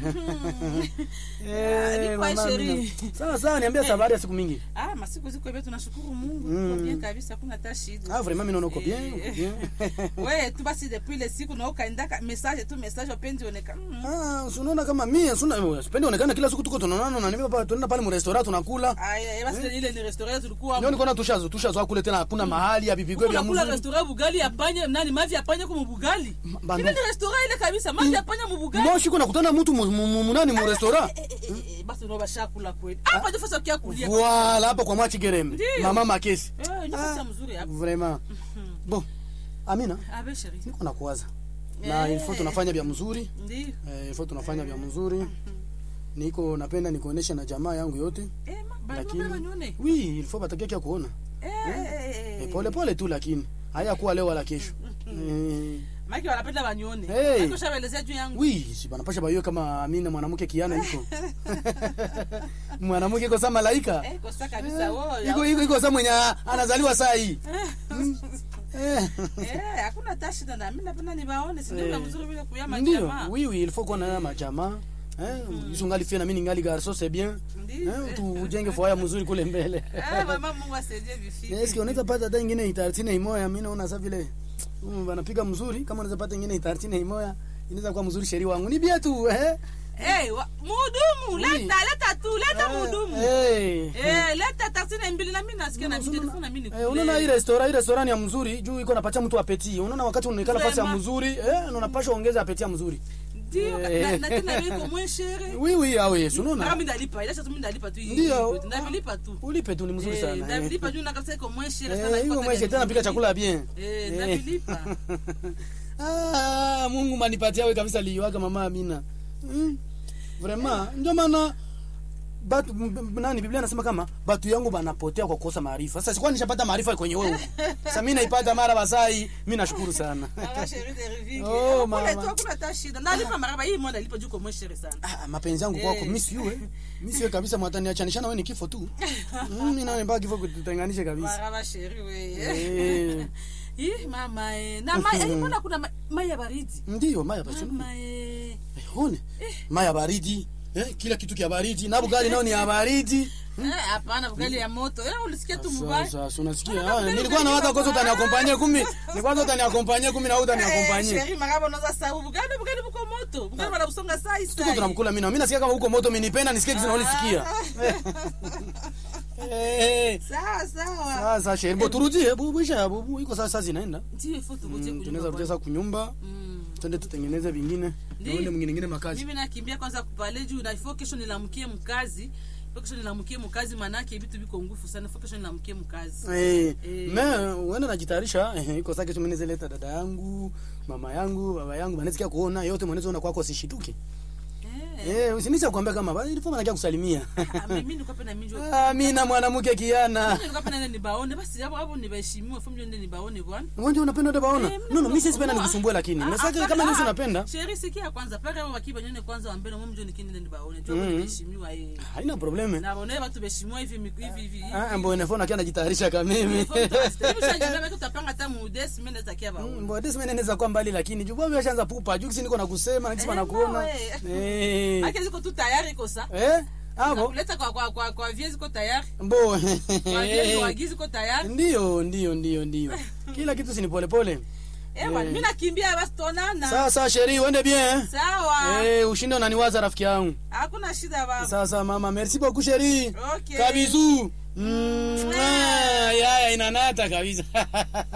Eh, ni kwa mama sheri. Amina. Sawa sawa, niambia sabari ya siku mingi. Ah, masiku ziko hivyo tunashukuru Mungu. Mm. Kwa bien kabisa hakuna hata shida. Ah, vraiment mimi naona uko bien, uko Eh. bien. Wewe tu basi depuis ile siku na ukaendaka message tu message wapenzi onekana. Mm. Ah, unaona kama mimi sina sipendi onekana kila siku tuko tunaonana na nimepa tunaenda pale mu restaurant tunakula. Aya, basi ile ni restaurant tulikuwa. Ndio niko na tushazo tushazo kule tena hakuna mahali ya bibigwe vya Unakula mzuri. restaurant bugali ya panya nani mavi ya panya kwa bugali. bandu- Ile ni restaurant ile kabisa mavi ya panya mu bugali. Moshi kuna kutana mtu mu- mu- mu- munani mu restaurant. Eh, eh, eh, eh, basi ndio bashakula kweli. Hapa ndio fasa kia kulia. Voilà, hapa kwa mwachi gerem. Ndio. Mama Makesi. Eh, ni fasa mzuri hapa. Vraiment. Bon. Amina, Abe sheri. niko na kuwaza. Na Eh. ilifo tunafanya vya mzuri. Ndio. Eh, ilifo tunafanya vya mzuri. Niko napenda nikuonesha na jamaa yangu yote. Eh, ma, bado Lakini baba nione. oui, ilifo batakia kia kuona. Eh, eh, Eh, eh. pole pole tu lakini hayakuwa leo wala kesho. Eh, Maki wanapenda wanione. Hey. Maki ushawaelezea juu yangu. oui, si banapasha baiwe kama Amina mwanamke kiana iko. mwanamke iko sama malaika. Eh, kosa kabisa wewe. Iko iko iko sama mwenye anazaliwa saa hii. Eh. Eh, hakuna hata shida na mimi napenda niwaone, si ndio Eh. mzuri vile kuyama Ndio, jamaa. oui oui, il faut qu'on ait majamaa. Eh, hizo ngali fia na mimi ningali garso c'est bien. Ndio. Eh, tu ujenge foya mzuri kule mbele. Eh, mama Mungu asaidie vifi. Yes, unaweza pata hata ingine itartine imoya, mimi naona sasa vile mm, wanapiga mzuri, kama unaweza pata ingine itartine imoya, inaweza kuwa mzuri sheri wangu. Ni bia tu, eh. Eh, wa- muhudumu, Oui. leta leta tu, leta muhudumu. Eh. Eh, leta taksini mbili na mimi nasikia na mimi telefoni na mimi Eh, unaona hii restaurant, hii restaurant ya mzuri juu iko napatia mtu apeti. Unaona wakati unaikala fasi ya Vraiment. mzuri, eh, na unapasha ongeza apeti ya mzuri. Ndio, Eh. na na tena iko mwe shere. Oui oui, ah oui, Kama unaona. mimi ndalipa, ila sasa mimi ndalipa tu hii. Ndio. Ndalipa tu. Ulipe tu ni mzuri Eh, sana. eh. ndalipa juu na kabisa iko mwe shere sana. Eh, iko hiyo mweshe tena pika chakula bien. Eh, Eh. ndalipa. Ah, Mungu manipatia wewe kabisa liwaka mama Amina. Mm. Vraiment, ndio maana batu m- m- nani Biblia nasema kama batu yangu banapotea kwa kukosa maarifa. Sasa sikuwa nishapata maarifa kwenye wewe. Sasa mimi naipata mara basai, mimi nashukuru sana. Mama chérie de Rivingi. Oh, Oh, mama. mama. Tu hakuna hata shida. Nalipa maraba hii mwana alipa juu kwa mwe shere sana. Ah, mapenzi yangu kwako Eh. mimi siwe. Mimi siwe kabisa mwataniachanisha na wewe ni kifo tu. Mm, Mimi naona mpaka kifo kututenganishe kabisa. Maraba chérie we. Eh. Ih, mama eh. Na mai eh, mbona kuna ma- mai ya baridi? Ndio, maya basi. Mama eh. Eh, One. Maya baridi. Eh, kila kitu kia baridi. Na bugali nao ni ya baridi. Eh, hapana bugali ya moto. Eh, ulisikia tu mbaya. Sasa sasa unasikia? Mbona Ah, bugali nilikuwa na bugali waza kosa kama- utaniakompanyia kumi. Nilikuwa waza utaniakompanyia kumi na wewe Eh, utaniakompanyia. chérie maraba unaweza sababu bugali bugali buko moto. Bugali bana kusonga sai Tuko sai. tunamkula mimi na mimi nasikia kama huko moto umenipenda nisikie kitu naolisikia. Eh. Sawa sawa. Sasa sheribo turudie bubisha bubu iko sasa zinaenda. Ndio foto kutie Mm, kunyumba. Tunaweza rudia sasa kunyumba. Mm. Twende tutengeneze vingine. Ndio. Tuende mwingine mwingine makazi. mimi nakimbia kwanza kupale juu na ifo kesho nilamkie mkazi ifo kesho nilamkie mkazi manake vitu viko ngufu sana ifo kesho nilamkie mkazi Eh, Eh. me uende najitayarisha eh, iko sasa kesho mimi leta dada yangu, mama yangu, baba yangu, banasikia kuona yote mwanaweza ona kwako sishituke. eh Eh, usinicha kuambia kama basi ilifo manakia kusalimia. Ah, mimi niko pena minjo Ah, mimi na mwanamke kiana. mimi niko pena nende nibaone basi hapo hapo nibaheshimiwe fo mjende nibaone bwana Wewe ndio unapenda ndio baona? Eh, No no, mimi sisi ah, penda nikusumbue lakini. ah, Nasema ah, kama ah, nisi ah, unapenda. sheri sikia kwanza pale hapo wakiba nyone kwanza wa mbele mimi mjoni kinde nibaone tu Mm. hapo nibaheshimiwa eh Haina probleme. na waone watu beheshimiwa hivi miku- hivi hivi hivi. Ah, mbona phone akiwa anajitayarisha kama mimi. Hivi ushaniambia mimi tutapanga hata mudesi mimi natakia baone Mbona desi mimi naweza kwa mbali lakini juu bwana ashaanza pupa. Juu kisi niko nakusema na kisi Eh, nakuona. no, eh. Eh. Ake ziko tu tayari kosa Eh? Hapo. kuleta kwa kwa kwa kwa vie ziko tayari Mbo. kwa vie wagizi ziko tayari Ndio, ndio, ndio, ndio. Kila kitu si ni pole pole. eh bwana mimi nakimbia basi tuonana Sawa sawa sheri, uende bien. eh? sawa Eh, ushinde unaniwaza rafiki yangu. hakuna shida baba Sawa sawa mama, merci beaucoup sheri. okay Kabizu. Mm, ah, yaya inanata kabisa.